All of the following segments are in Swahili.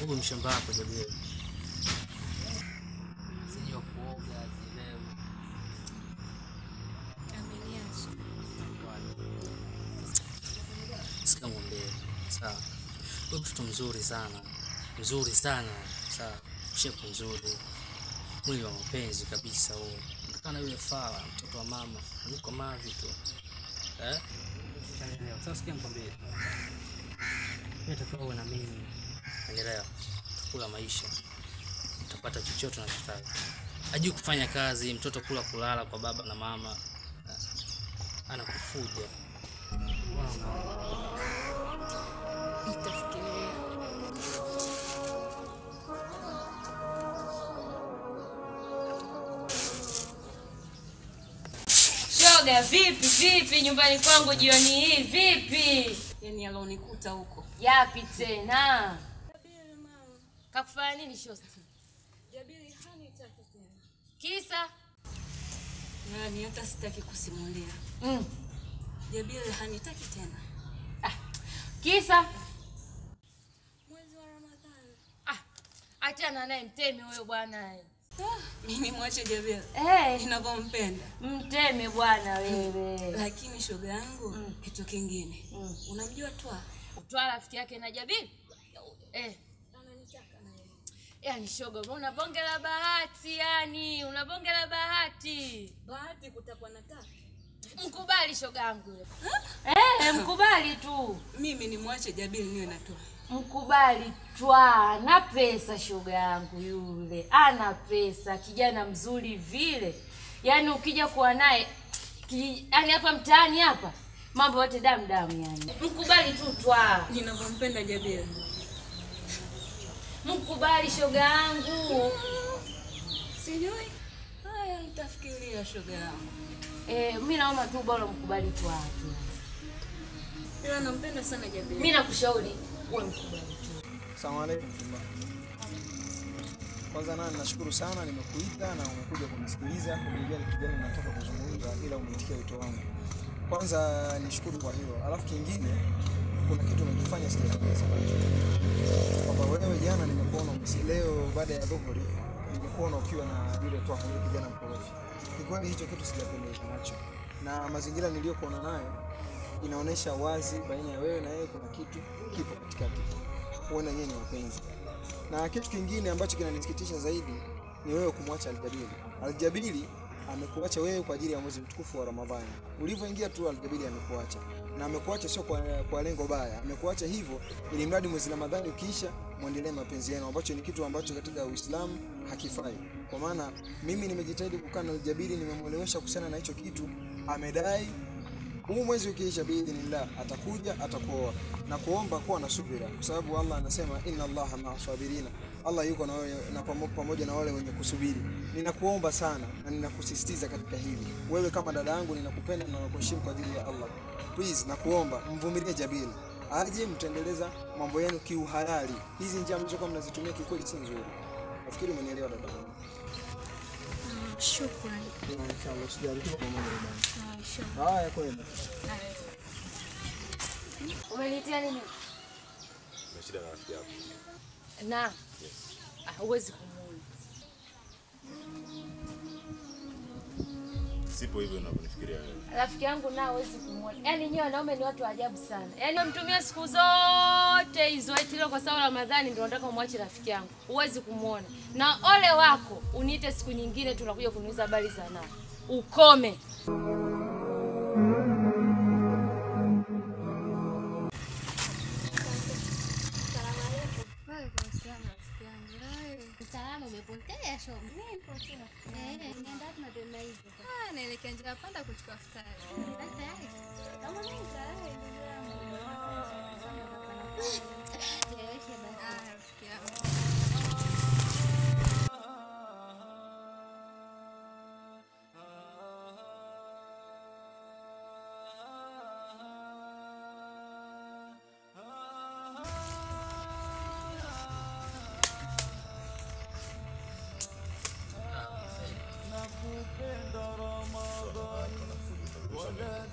Huyu mshamba wako Jabir. Sijua kuoga, sielewi. Ameniacha. Sikia mwambie, sawa. Huyu mtoto mzuri sana, mzuri sana, sawa. Shepu nzuri, mwili wa mapenzi kabisa huo. Kana yule fala, mtoto wa mama, yuko mavi tu. Eh? Unaelewa? Sasa sikia nikwambie. Mimi natakiwa uwe na mimi. Unaelewa? Kula maisha. Utapata chochote unachotaka. Hajui kufanya kazi, mtoto kula kulala kwa baba na mama. Eh, Anakufuja. Unaona? Nitafikiria. Shoga, vipi vipi nyumbani kwangu jioni hii vipi? yani alonikuta huko Yapi tena? Kakufanya nini shosti? Kisa? yani hata sitaki kusimulia Mm. jabili hanitaki tena Kisa? Ah, achana naye mteme huyo bwana. ah, mimi mwache jabili Eh, ninavyompenda mteme bwana wewe. lakini shoga yangu Mm. kitu kingine Mm. unamjua twa Utwaa rafiki yake na Jabiri? Eh. Yaani shoga, una bonge la bahati yani, una bonge la bahati. bahati kutakuwa na taka Mkubali shogangu yule. Eh, mkubali tu. mimi ni mwache jabili niwe na twa Mkubali twa, ana pesa shoga yangu yule, ana pesa, kijana mzuri vile. Yaani ukija kuwa naye ki- yaani hapa mtaani hapa mambo yote damu damu yani. Mkubali tu twa. ninavyompenda jabili Mkubali shoga yangu. sijui haya nitafikiria shoga yangu Eh, mimi naona tu bora mkubali tu watu. ila nampenda sana jabili Mimi nakushauri uwe mkubali tu. Asalamu alaykum. Kwanza nani nashukuru sana nimekuita na umekuja kunisikiliza, kuniambia ni kijana nataka kuzungumza ila umeitikia wito wangu. Kwanza nishukuru kwa hilo. Alafu kingine kuna kitu umekifanya sijakipenda nacho. Kwamba wewe jana nimekuona umesi leo baada ya dhuhuri nimekuona ukiwa na yule tu hapo yule kijana mkorofi. Kikweli hicho kitu sijapendezwa nacho. Na mazingira niliyokuona nayo inaonyesha wazi baina ya wewe na yeye kuna kitu kipo katikati huenda nyewe ni wapenzi. Na kitu kingine ambacho kinanisikitisha zaidi ni wewe kumwacha Aljabili. Aljabili amekuacha wewe kwa ajili ya mwezi mtukufu wa Ramadhani. Ulivyoingia tu Aljabili amekuacha, na amekuacha sio kwa, kwa lengo baya, amekuacha hivyo ili mradi mwezi Ramadhani ukiisha muendelee mapenzi yenu, ambacho ni kitu ambacho katika Uislamu hakifai. Kwa maana mimi nimejitahidi kukaa na Aljabili, nimemwelewesha kuhusiana na hicho kitu, amedai huu mwezi ukiisha biidhnillah atakuja atakuoa na kuomba kuwa na subira kwa sababu Allah anasema inna Allaha maa sabirina Allah yuko na wewe na pamo- pamoja na wale wenye kusubiri ninakuomba sana na ninakusisitiza katika hili wewe kama dada yangu ninakupenda na nakuheshimu kwa ajili ya Allah please nakuomba mvumilie Jabil aje mtaendeleza mambo yenu kiuhalali hizi njia mlizokuwa mnazitumia kikweli si nzuri nafikiri umenielewa dada yangu Shukrani. inshallah usijali tuko pamoja dada haya kwenda Umenitia nini? na shida na rafiki yako. Na ah, huwezi kumuona. Sipo hivyo unavyonifikiria wewe. Rafiki yangu na huwezi kumuona. Yaani nyewe wanaume ni watu wa ajabu sana. Yaani wamtumia siku zote hizo eti leo kwa sababu Ramadhani ndio nataka umwache rafiki yangu. Huwezi kumuona. Na ole wako uniite siku nyingine tunakuja kuniuliza habari za nao. Ukome. Salama, umepotea shoga? Eh, nienda wapi mapema hivyo? naelekea njia panda kuchukua futari. Basi tayari? Cheleweshe basi. Ah, rafiki yangu.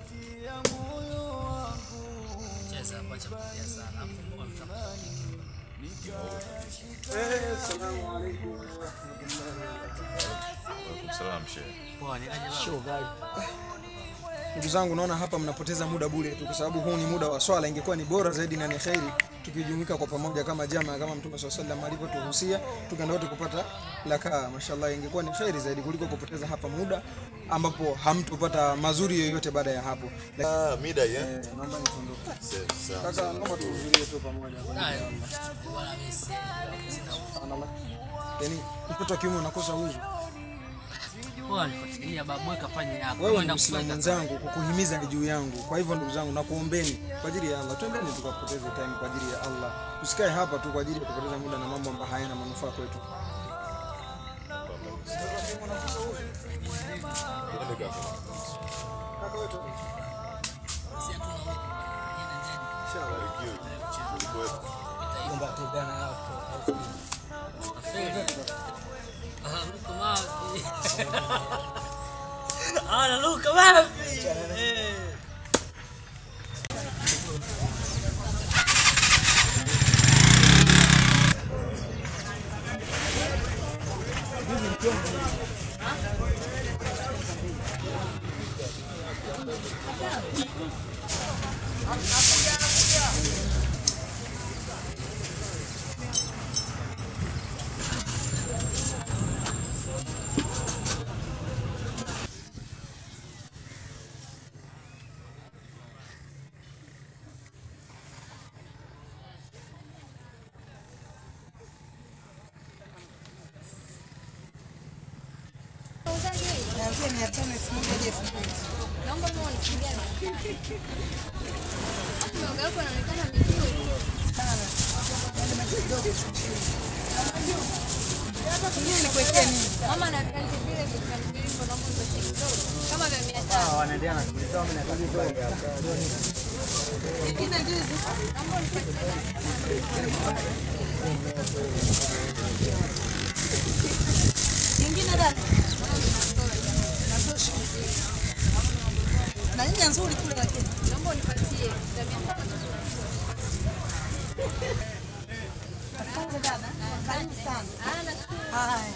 Cheza hapa cha kulia sana. Hapo mbona mtakuwa Eh, salamu alaykum wa rahmatullahi wa barakatuh. Salam shehe. Poa, ni aje baba? Ndugu zangu, naona hapa mnapoteza muda bure tu, kwa sababu huu ni muda wa swala. Ingekuwa ni bora zaidi na ni kheri tukijumuika kwa pamoja kama jamaa, kama Mtume swalla sallam alivyotuhusia, tukaenda wote kupata lakaa. Mashallah, ingekuwa ni kheri zaidi kuliko kupoteza hapa muda ambapo hamtopata mazuri yoyote baada ya hapo. Ah, mida hii eh? Eh, naomba nitondoke. Sawa, sawa. Kaka, naomba tuhudhurie tu pamoja. Haya, bwana mimi si- sina Subhanallah. Yaani mtoto wa kiume unakosa uzu. poa, nifuatilia babu, weka fanya yako. Wewe ni Kwenda Muislamu kuweka- mwenzangu, kukuhimiza ni juu yangu. Kwa hivyo ndugu zangu, nakuombeni kwa ajili ya Allah, twendeni tukapoteze time kwa ajili ya Allah. Tusikae hapa tu kwa ajili ya kupoteza muda na mambo ambayo hayana manufaa kwetu. Twende kaka. Barikiwe. Ulikuwepo. Ah, luka wapi? Ah, luka wapi? Eh. Kuanzia mia tano elfu moja hadi elfu mbili. Naomba kama unipigia na Mioga yako inaonekana mizuri. Sana. Yaani maji kidogo tu chini. Kingine nikuwekea nini? Mama na viazi vile vya mviringo naomba unipatie kidogo. Kama vya mia tano. Kingine ndizi. Naomba unipatie. Kingine dada. Natosha. Na nyanya nzuri kule lakini. Naomba unipatie za mia tano. Asante dada. Karibu sana. Ah, nashukuru. Haya.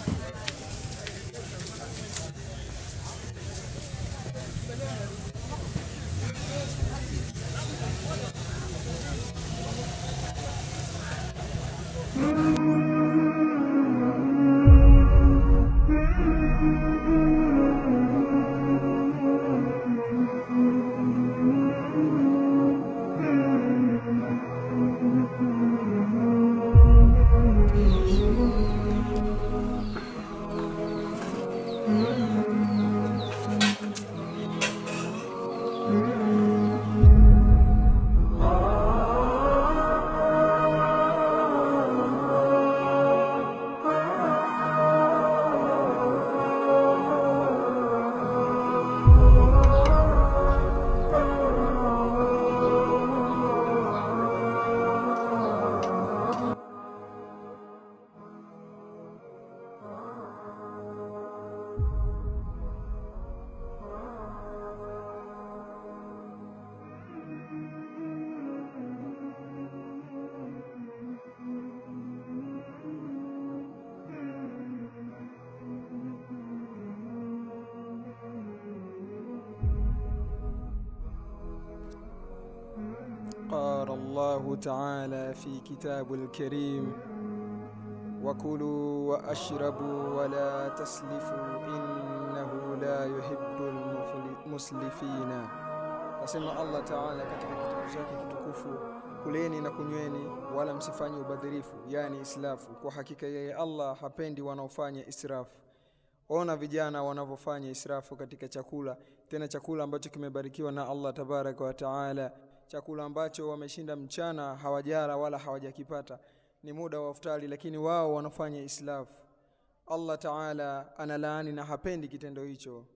قال الله تعالى في كتاب الكريم وكلوا واشربوا ولا تسلفوا انه لا يحب المسلفين asema allah taala katika kitabu chake kitukufu kuleni na kunyweni wala msifanye ubadhirifu yani islafu kwa hakika yeye allah hapendi wanaofanya israfu ona vijana wanavyofanya israfu katika chakula tena chakula ambacho kimebarikiwa na allah tabaraka wa taala chakula ambacho wameshinda mchana hawajala wala hawajakipata ni muda wa iftari lakini wao wanafanya islafu allah taala analaani na hapendi kitendo hicho